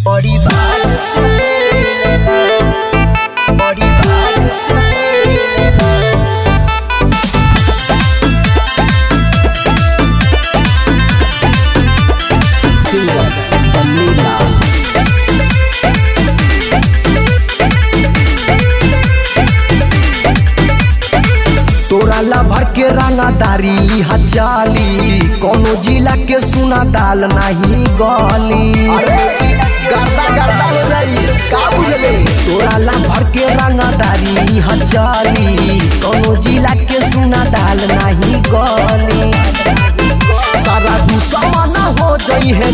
बड़ी भाग से बड़ी भाग से सिंगर बन्नी लाल तोरा ला भर के रंगादारी हजाली कोनो जिला के सुना दाल नहीं गली गर्दा गर्दा हो जाई का बुझले तोरा ला भर के रंगादारी हजाली कोनो जिला के सुना दाल नहीं गली सारा दुश्मन हो जाई है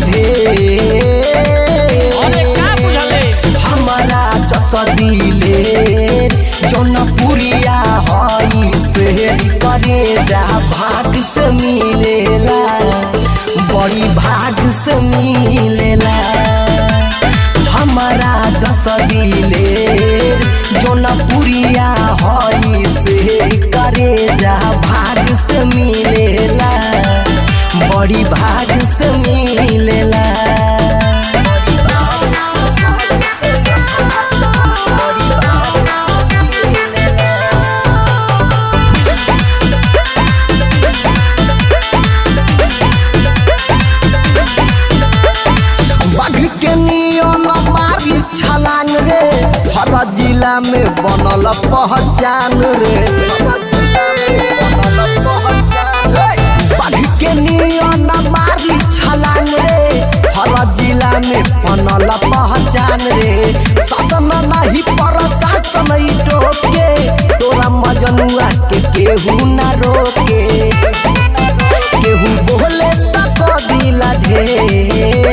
ढेर अरे का बुझले हमारा चचा दिले जौनपुरिया हई से करे जा भाग से मिलेला बड़ी भाग से मिलेला हमारा चचा दिले जौनपुरिया हई से करे जा भाग से मिलेला बड़ी भाग से मिलेला बाघ के नियम मारी छलांग रे हर जिला में बनल पहचान रे बाघ के नियम मारी छलांग रे हर जिला में बनल पहचान रे शासन नहीं प्रशासन ई टोके तोरा मजनुआ के केहू ना रोके केहू बोले तक दिला ढेर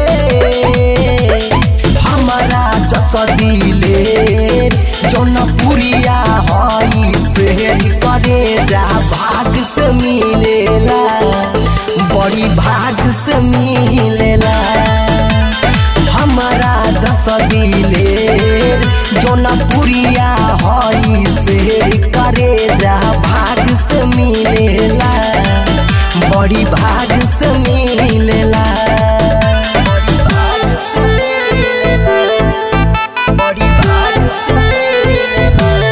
हमारा जस दिले जौनपुरिया हई से करे जा भाग से मिलेला बड़ी भाग से मिलेला हमारा जस दिले जौनपुरिया हई से करे जा भाग से मिलेला बड़ी भाग से मिलेला बड़ी भाग से मिलेला बड़ी भाग से मिलेला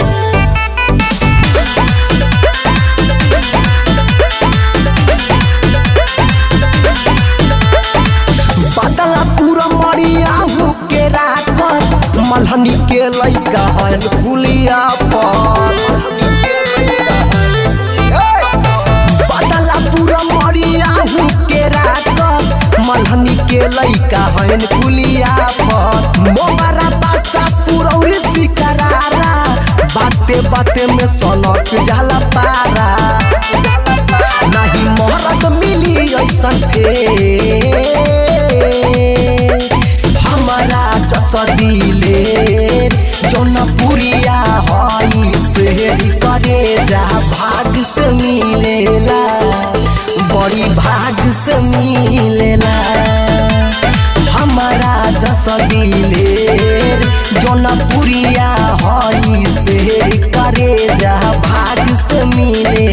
बदला पूरा मरिया हो के राखत मलहनी के लइका हन पुलिया पर बदला पूरा मरिया हो के राखत मलहनी के लइका हन पुलिया पर मोबारा पासा पूरौरी सिकरारा बाते बाते में सनक जाला पारा नहीं मोहरत मिली ऐसन फेर हमारा चचा दिले जौनपुरिया हई से करे जा भाग से मिलेला बड़ी भाग से मिलेला हमारा जस दिले जौनपुरिया हई से करे जा भाग से मिले